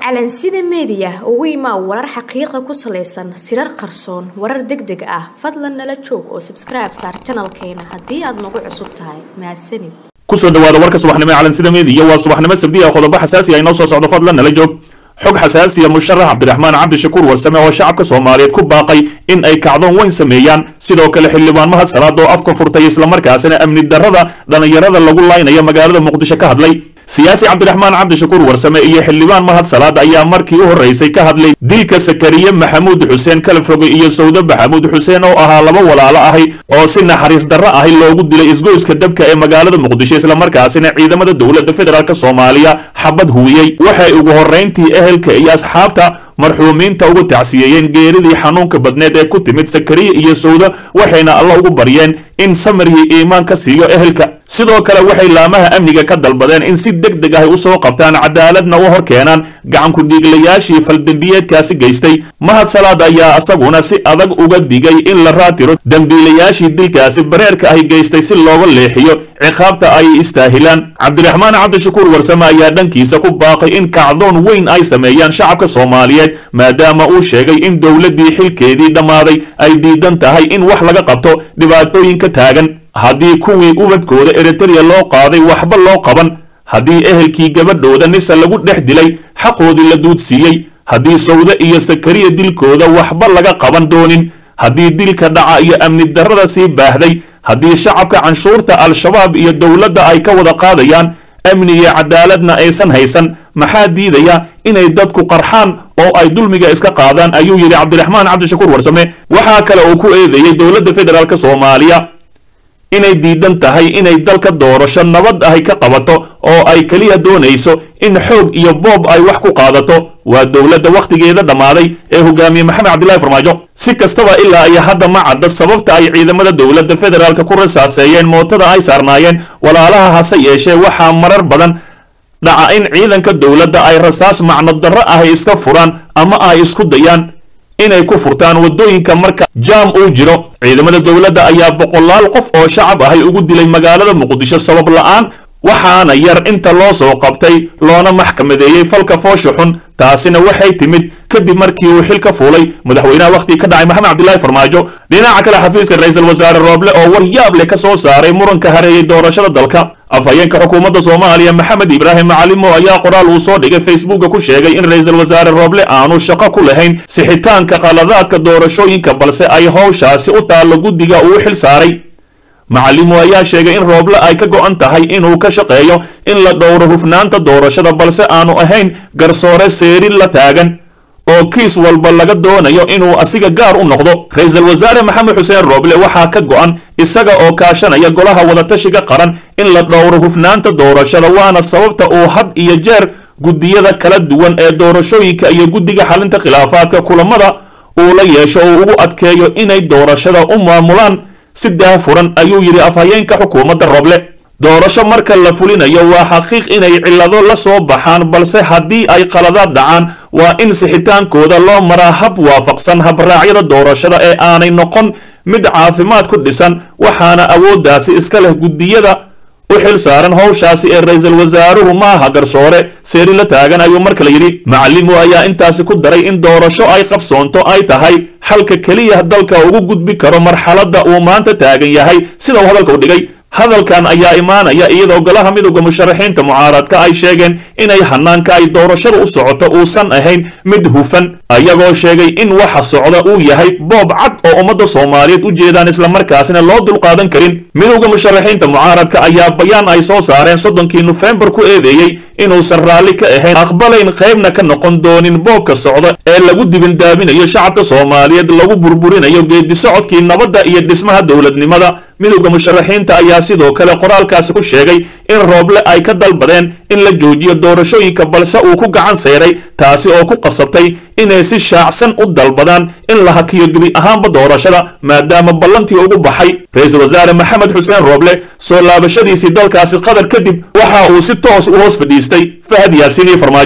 calansida meediya ugu imaa warar xaqiiqa ku salaysan sirar qarsoon warar deg deg ah fadlan nala joog oo sabskribe saar janalkeena haddii aad nagu cusub tahay mahadsanid kusoo dhawaada warka subaxnimo ee calansida meediya waa subaxnimo sabdi ah qodobo xasaasi ah inoo soo socdo fadlan nala joog xog xasaasiya musharax cabdiraxmaan cabdishakuur warsame oo shacabka soomaaliyeed ku baaqay in ay kacdoon weyn sameeyaan sidoo kale xildhibaan mahad salaad oo afka furtay islamarkaasina amni darrada dhallinyarada lagu laynayo magaalada muqdisho ka hadlay siyaasi cabdiraxmaan cabdishakuur warsame iyo xildhibaan mahad salaad ayaa markii u horreysay ka hadlay dilka sakariye maxamuud xuseen kalfoge iyo sawde maxamuud xuseen oo ahaa laba walaalo ahi oo si naxariis darro ahi loogu dilay isgoyska dabka ee magaalada muqdisho islamarkaasina ciidamada dowladda federaalk soomaaliya xabad huwiyey waxay ugu horrayntii ehelka iyo asxaabta marxuumiinta ugu tacsiyeeyeen geeridii xanuunka badneed ee ku timid sakariye iyo sawda waxayna alla ugu baryeen in samarhii iimaan ka siiyo ehelka sidoo kale waxay laamaha amniga ka dalbadeen in si deg deg ahy usoo qabtaan cadaaladna u hor keenaan gacanku dhiiglayaashii faldembiyeedkaasi geystay mahad salaad ayaa isaguna si adag uga digay in la raatiro dembiilayaashii dilkaasi bareerka ahy geystay si looga leexiyo ciqaabta ay istaahilaan cabdiraxmaan cabdishakuur warsame ayaa dhankiisa ku baaqay in kacdoon weyn ay sameeyaan shacabka soomaaliyeed maadaama uu sheegay in dowladdii xilkeedii dhammaaday ay diidan tahay in wax laga qabto dhibaatooyinka taagan haddii kuwii ubadkooda eritereya loo qaaday waxba loo qaban haddii ehelkii gabadhooda nisa lagu dhex dilay xaqoodii la duudsiiyey haddii sawde iyo sakariya dilkooda waxba laga qaban doonin haddii dilka dhaca iyo amni darrada sii baahday haddii shacabka canshuurta al-shabaab iyo dowladda ay ka wada qaadayaan amni iyo cadaaladna aysan haysan maxaa diidaya inay dadku qarxaan oo ay dulmiga iska qaadaan ayuu yidhi cabdiraxmaan cabdishakuur warsame waxaa kale uu ku eedeeyey dowladda federaalk soomaaliya inay diidan tahay inay dalka doorasho nabad ahy ka qabato oo ay keliya doonayso in xoog iyo boob ay wax ku qaadato waa dowladda wakhtigeeda dhammaaday ee hogaamiye maxamed cabdillahi farmaajo si kastaba ilaa iyo hadda ma cadda sababta ay ciidamada dowladda federaalk ku rasaaseeyeen mootada ay saarnaayeen walaalaha hase yeeshee waxaa marar badan dhaca in ciidanka dowladda ay rasaas macno darro ahy iska furaan ama ay isku dayaan inay ku furtaan waddooyinka marka jaam uu jiro ciidamada dowladda ayaa boqolaal qof oo shacab ahay ugu dilay magaalada muqdisho sabab la'aan waxaana yar inta loo soo qabtay loona maxkamadeeyey falka foosha xun taasina waxay timid kadib markii uu xil ka fuulay madaxweynaha wakhtigii ka dhacay maxamed cabdillahi farmaajo dhinaca kale xafiiska ra-iisul wasaare rooble oo war yaab leh ka soo saaray muranka hareeyey doorashada dalka afhayeenka xukuumadda soomaaliya maxamed ibraahim macalimo ayaa qoraal uu soo dhigay facebooka ku sheegay in ra-iisul wasaare rooble aanu shaqo ku lahayn sixitaanka qaladaadka doorashooyinka balse ay howshaasi u taallo guddiga uu xil saaray macalimo ayaa sheegay in rooble ay ka go'an tahay inuu ka shaqeeyo in la dhowro hufnaanta doorashada balse aanu ahayn garsoore seerin la taagan oo kiis walba laga doonayo inuu asiga gaar u noqdo ra-iisul wasaare maxamed xuseen rooble waxaa ka go'an isaga oo kaashanaya golaha wadatashiga qaran in la dhowro hufnaanta doorashada waana sababta uu had iyo jeer guddiyada kala duwan ee doorashooyinka iyo guddiga xalinta khilaafaadka kulamada uu la yeesho oo ugu adkeeyo inay doorashada u maamulaan si daafuran ayuu yidhi afhayeenka xukuumadda rooble doorasho marka la fulinayo waa xaqiiq inay cillado la soo baxaan balse haddii ay qaladaad dhacaan waa in sixitaankooda loo maraa hab waafaqsan habraacyada doorashada ee aanay noqon mid caafimaad ku dhisan waxaana awooddaasi iska leh guddiyada u xil saaran howshaasi ee ra-iisul wasaaruhu maaha garsoore seeri la taagan ayuu mar kale yidhi macalimo ayaa intaasi ku daray in doorasho ay qabsoonto ay tahay xalka keliya dalka ugu gudbi karo marxaladda uu maanta taagan yahay sida uu hadalka u dhigay hadalkan ayaa imaanaya iyadoo golaha midowda musharaxiinta mucaaradka ay sheegeen inay hanaanka ay doorashada u socoto uusan ahayn mid hufan ayagoo sheegay in waxa socda uu yahay boob cad oo ummadda soomaaliyeed u jeedaan islamarkaasina loo dulqaadan karin midowda musharaxiinta mucaaradka ayaa bayaan ay soo saareen soddonkii nofembar ku eedeeyey inuusan raalli ka ahayn aqbalayn qaybna ka noqon doonin boobka socda ee lagu dibindaabinayo shacabka soomaaliyeed lagu burburinayo geedi socodkii nabadda iyo dhismaha dowladnimada midowda musharaxiinta ayaa sidoo kale qoraalkaasi ku sheegay in rooble ay ka dalbadeen in la joojiyo doorashooyinka balse uu ku gacan sayray taasi oo ku qasabtay inay si shaacsan u dalbadaan in la hakiyo gebi ahaanba doorashada maadaama ballantii ugu baxay ra-iisul wasaare maxamed xuseen rooble soo laabashadiisii dalkaasi qatar kadib waxa uu si toos u hoos fadhiistay fahad yaasiin iyo farmaajo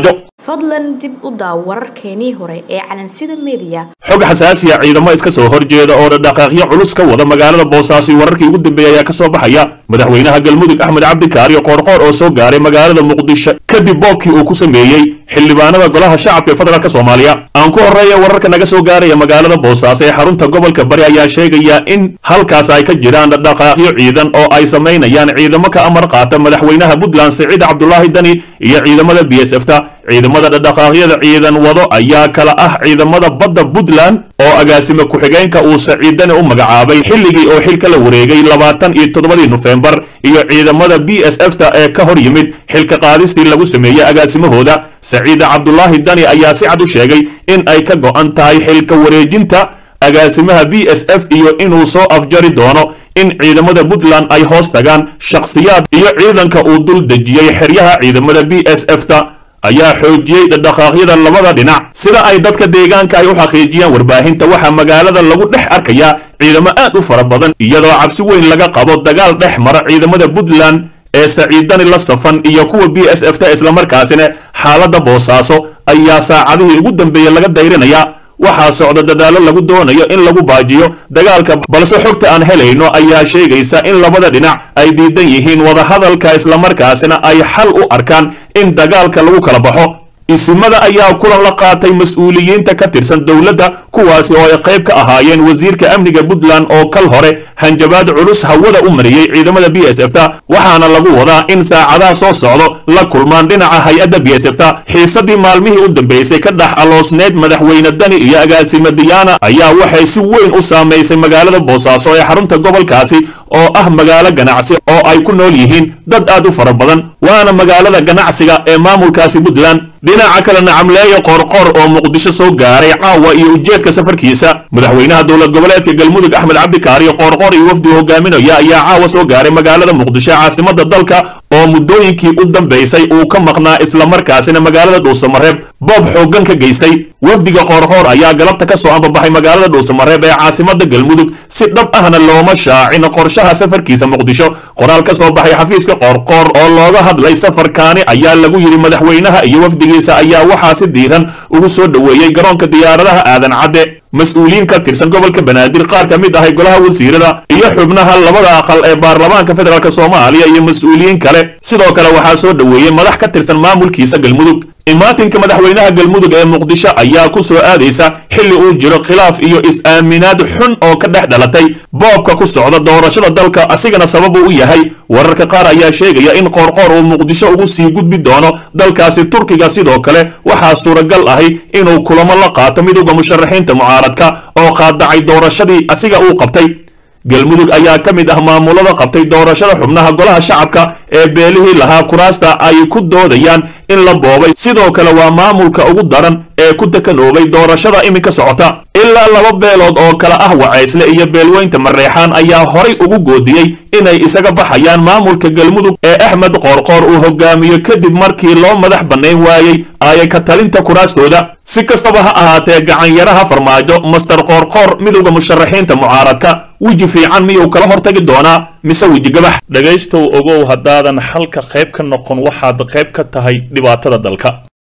fadlan dib u daaw wararkeenii hore ee calansida mediya xog xasaasiya ciidamo iska soo horjeeda oo dhaqaaqyo culus ka wada magaalada boosaaso wararkii ugu dambeeyay ayaa ka soo baxaya madaxweynaha galmudug axmed cabdikaariyo qoorqoor oo soo gaaray magaalada muqdisho kadib boobkii uu ku sameeyey xildhibaanada golaha shacabka ee federaalk soomaaliya aan ku horreeya wararka naga soo gaaraya magaalada boosaaso ee xarunta gobolka bari ayaa sheegaya in halkaas ay ka jiraan dhaqaaqyo ciidan oo ay samaynayaan ciidamo ka amar qaata madaxweynaha puntland siciid cabdulaahi dani iyo ciidamada b s f ta ciidamada dhaqaaqyada ciidan wado ayaa kala ah ciidamada badda puntland oo agaasime ku-xigeenka uu saciid dani u magacaabay xilligii oo xilka la wareegay labaatan iyo toddobadii nofembar iyo ciidamada b s f ta ee ka hor yimid xilka qaadistii lagu sameeyey agaasimahooda saciid cabdulaahi dani ayaa si cad u sheegay in ay ka go'an tahay xilka wareejinta agaasimaha b s f iyo inuu soo afjari doono in ciidamada puntland ay hoos tagaan shakhsiyaad iyo ciidanka uu dul dejiyey xeryaha ciidamada b s f ta ayaa xoojiyey dhaqaaqyada labada dhinac sida ay dadka deegaanka ay u xaqiijiyaan warbaahinta waxaa magaalada lagu dhex arkayaa ciidamo aad u fara badan iyadoo cabsi weyn laga qabo dagaal dhex mara ciidamada puntland ee saciidani la safan iyo kuwa b s f ta islamarkaasina xaaladda boosaaso ayaa saacadihii ugu dambeeyey laga dayrinayaa waxaa socda dadaallo lagu doonayo in lagu baajiyo dagaalka balse xogta aan helayno ayaa sheegaysa in labada dhinac ay diidan yihiin wadahadalka islamarkaasina ay xal u arkaan in dagaalka lagu kala baxo isimada ayaa kulan la qaatay mas-uuliyiinta ka tirsan dowladda kuwaasi oo ay qayb ka ahaayeen wasiirka amniga puntland oo kal hore hanjabaad culus hawada u mariyey ciidamada b s f ta waxaana lagu wadaa in saacadaha soo socdo la kulmaan dhinaca hay-adda b s f ta xiisadii maalmihii u dambeysay ka dhex aloosneyd madaxweyne dani iyo agaasime diyaana ayaa waxay si weyn u saamaysay magaalada boosaaso ee xarunta gobolkaasi oo ah magaalo ganacsi oo ay ku nool yihiin dad aad u fara badan waana magaalada ganacsiga ee maamulkaasi puntland dhinaca kale nacamleeya qoorqoor oo muqdisho soo gaaray caawa iyo ujeedka safarkiisa madaxweynaha dowlad goboleedka galmudug axmed cabdikaariyo qoorqoor iyo wafdi hogaaminaya ayaa caawa soo gaaray magaalada muqdisho caasimada dalka oo muddooyinkii u dambaysay uu ka maqnaa islamarkaasina magaalada dhuusamareeb boob xooggan ka geystay wafdiga qoorqoor ayaa galabta ka soo ambabaxay magaalada dhuusamareeb ee caasimada galmudug si dhab ahna looma shaacin qorshaha safarkiisa muqdisho qoraal ka soo baxay xafiiska qoorqoor oo looga hadlay safarkaani ayaa lagu yidhi madaxweynaha iyo wafdigiisa ayaa waxaa si diiran ugu soo dhoweeyey garoonka diyaaradaha aadan cadde mas-uuliyiin ka tirsan gobolka banaadir qaar ka mid ahay golaha wasiirada iyo xubnaha labada aqal ee baarlamaanka federaalk soomaaliya iyo mas-uuliyiin kale sidoo kale waxaa soo dhoweeyey madax ka tirsan maamulkiisa galmudug imaatinka madaxweynaha galmudug ee muqdisho ayaa ku soo aadaysa xilli uu jiro khilaaf iyo is-aaminaad xun oo ka dhex dhalatay boobka ku socda doorashada dalka asigana sababu u yahay wararka qaar ayaa sheegaya in qoorqoor uu muqdisho ugu sii gudbi doono dalkaasi turkiga sidoo kale waxaa suuragal ahi inuu kulamo la qaato midowda musharaxiinta mucaaradka oo qaadacay doorashadii asiga uu qabtay galmudug ayaa ka mid ah maamulada qabtay doorashada xubnaha golaha shacabka ee beelihii lahaa kuraasta ay ku doodayaan in la boobay sidoo kale waa maamulka ugu daran ee ku dekanoobay doorashada iminka socota ilaa laba beelood oo kale ah wacaysle iyo beelweynta mareexaan ayaa horay ugu goodiyey inay isaga baxayaan maamulka galmudug ee axmed qoorqoor uu hogaamiyo kadib markii loo madax bannayn waayey aaya ka talinta kuraastooda si kastaba ha ahaatee gacanyaraha farmaajo master qoorqoor midowda musharaxiinta mucaaradka weji fiican miyuu kala hortagi doonaa mise weji gabax dhegaystow ogow haddaadan xalka qayb ka noqon waxaad qayb ka tahay dhibaatada dalka